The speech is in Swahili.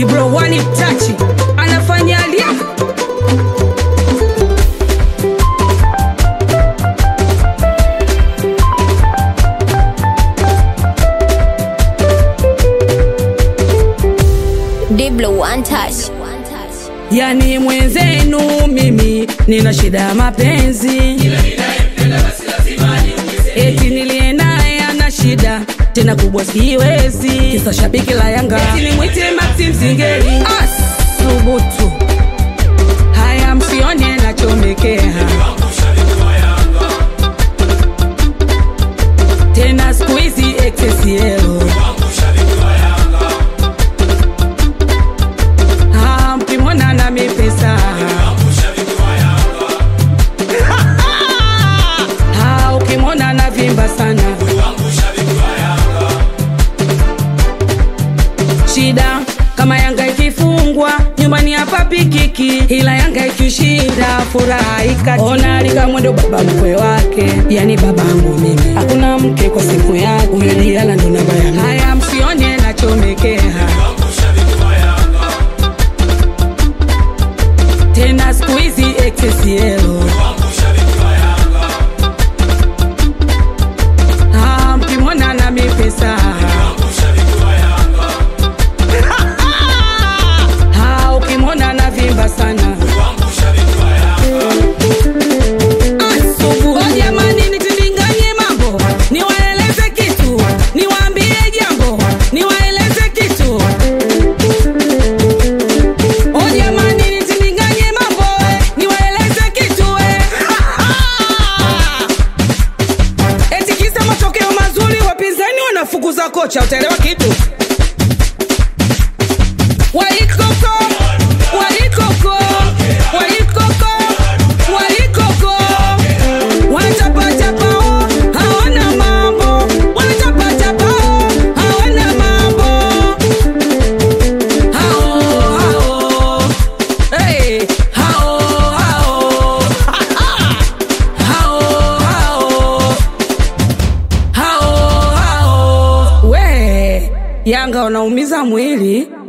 Dibro wani tachi anafanya lia Diblo one touch. yani mwenzenu mimi nina shida ya mapenzi eti niliye naye ana shida tena kubwa siwezi kisa shabiki la yanga eti nimwite maxim singeli asubutu haya msione nachomekea tena siku hizi XXL Ah, mkimwona na mipesa Ah, ukimwona na vimba sana shida kama yanga ikifungwa nyumbani hapa pikiki ila yanga ikishinda furaha ikati ona alika mwendo baba mkwe wake yani babangu mimi hakuna mke kwa siku yake huyo diala ndo namba yangu haya msione nachomekea tena siku hizi XXL Ah, mkimwona na mipesa Ah, ukimwona na vimba sana Asubuhi. Oh, jamani nitindinganye mambo niwaeleze kitu niwaambie jambo niwaeleze kitu Oh, jamani nitindinganye mambo eh, niwaeleze kitu eh. Eti kisa matokeo mazuri wapinzani wanafukuza kocha utaelewa kitu walikoko walikoko walikoko walikoko wanatapatapao hawana mambo wanatapatapao hawana mambo hao hao hey, hao hao hao hao hao hao we yanga wanaumiza mwili